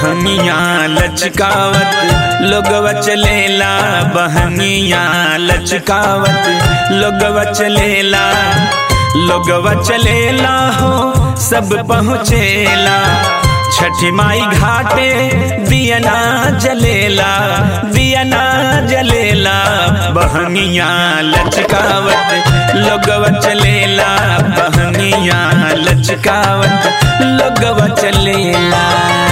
बहनिया लचकावत लोगवा चलेला बहनिया लचकावत लोगवा चलेला लोगवा चलेला हो सब पहुँचेला छठी माई घाटे दियना जलेला दियना जलेला बहनिया लचकावत लोगवा चलेला बहनिया लचकावत लोगवा चलेला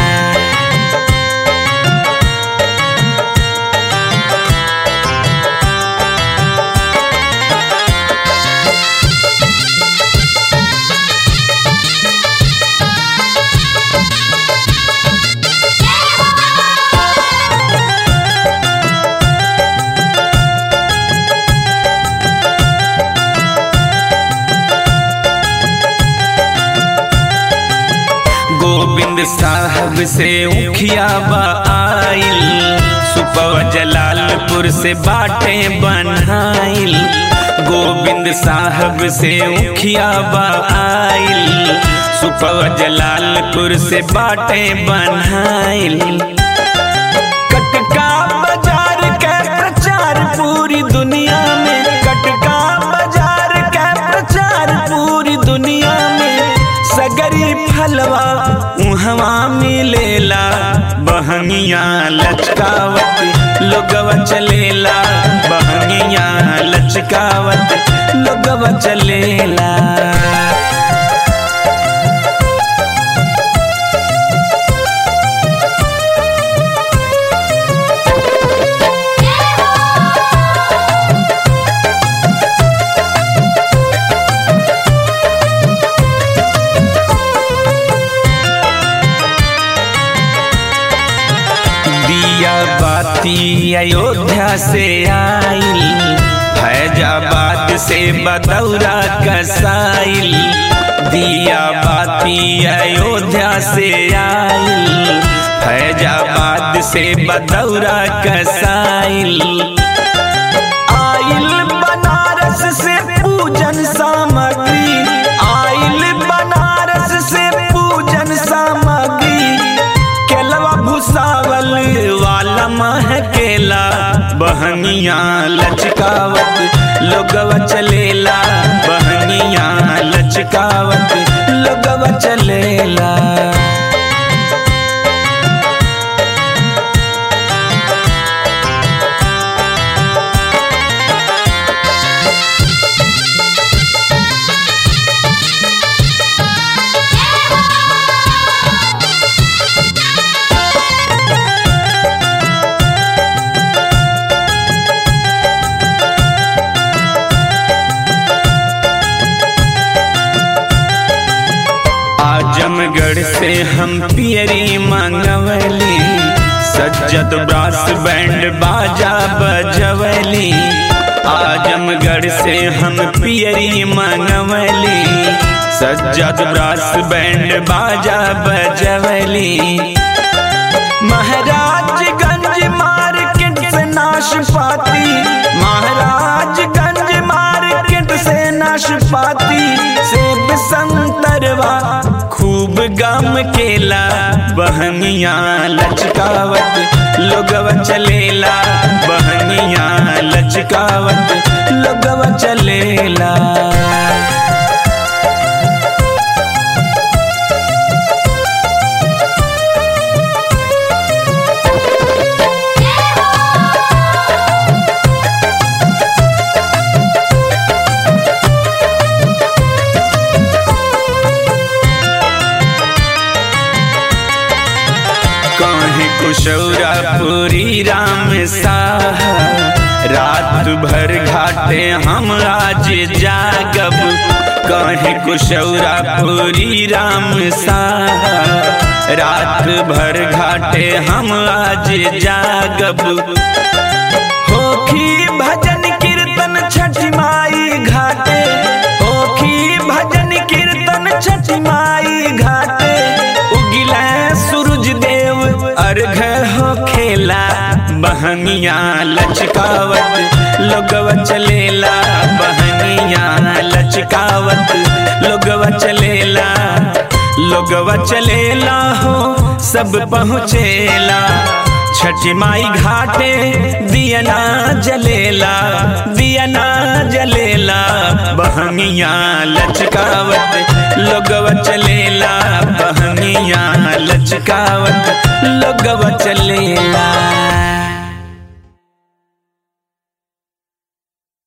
गोविंद साहब से उखिया आइल सुपव जलालपुर से बाटे बनाइल गोविंद साहब से उखिया आइल सुपव जलालपुर से बाटे बनाइल कटका बाजार के प्रचार पूरी दुनिया में कटका बाजार के प्रचार पूरी दुनिया में सगरी फलवा उहवा मिलेला बहनिया लचकावत लोगवा चलेला बहनिया लचकावत लोगवा चलेला दिया बाती अयोध्या से आइल फैजाबाद से बदौरा कसाइल दिया बाती अयोध्या से आइल फैजाबाद से बदौरा कसाइल आइल बनारस से पूजन सामग्री आइल बनारस से पूजन सामग्री केलवा भुसावल वाला महकेला बहनिया लचकावत लोगवा चलेला बहनिया लचकावत लोगवा चलेला आजमगढ़ से हम पियरी मंगवली सज्जत ब्रास बैंड बाजा बजवली आजमगढ़ से हम पियरी मंगवली सज्जत ब्रास बैंड बाजा बजवली महाराजगंज मार्केट से नाशपाती महाराजगंज मार्केट से नाशपाती सेब संतरवा खूब गम केला बहनिया लचकावत लोगवा चलेला बहनिया लचकावत लोगवा चलेला कहीं कुशौरा पूरी राम साह रात भर घाटे हम आज जागब कहीं कुशौरा पूरी राम साह रात भर घाटे हम आज जागब होखी भजन कीर्तन छठी माई घाटे होखी भजन कीर्तन छठी माई घाटे उगिला सूरज देव अर्घ हो खेला बहनिया लचकावत लोगवा चलेला बहनिया लचकावत लोगवा चलेला लोगवा चलेला हो सब पहुँचेला छठी माई घाटे दियना जलेला दियना जलेला बहनिया लचकावत लोगवा चलेला बहनिया लचकावत लोगवा चलेला